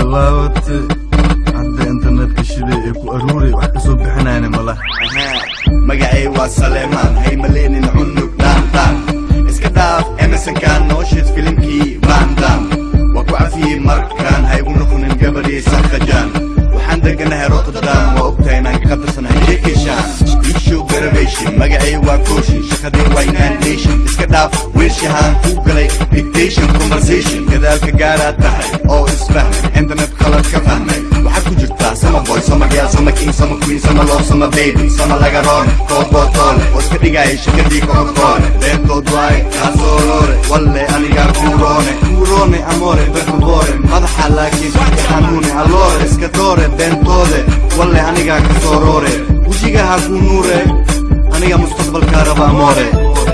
bilaabatay hadda internetka shiday ee ku aruuray wax kasoo bixinayna malaha magacay waa saleemaan hay maleenin cunug dhaantaan iska dhaaf emersonkan nooshiis filimkii vandam waa ku cafiyey markaan ha igu noqonin gabadhii sakhajaan waxaan deganahay rotterdam waa ogtahay inaan ka qabirsanahay jekishan ishow garabation magacay waa kooshin shaqadii waa inandation iska dhaaf wiilshahaan ku galay dictation conversation gadaalka gaaraad tahay oo isfahmay internet qalad ka fahmay waxaad ku jirtaa sama boy sama girl sama king sama queen sama love sama baby sama laga roon koobotoole oo iska dhigaya shakadii kokokoole beentood waay kaasoo roore walle anigaa kuuroone kuuroone amore berkabore madaxa laakiin xanuune alloore iska doore beentoode walle anigaa kasoo roore wejiga ha kuu nuure aniga mustaqbalkaa raba amoore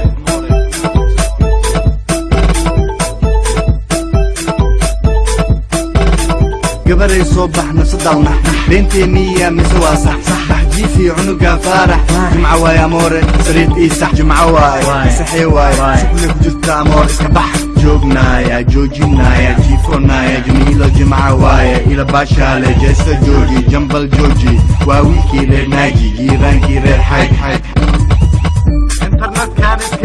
gabaday soo baxna sadalna beenteeniya mise waa sax sax baxjiifi cunuga faarax jimca waay amoore sariid ii sax jimco waay saxee waay sukule ku jirta amoor iska bax joognaaya joojinaaya jiifonaaya jamiilo jimca waaye ila baashaale jeesta jooji jambal jooji waa wiilkii reer naaji jiiraankii reer xayd xayd internetkan iska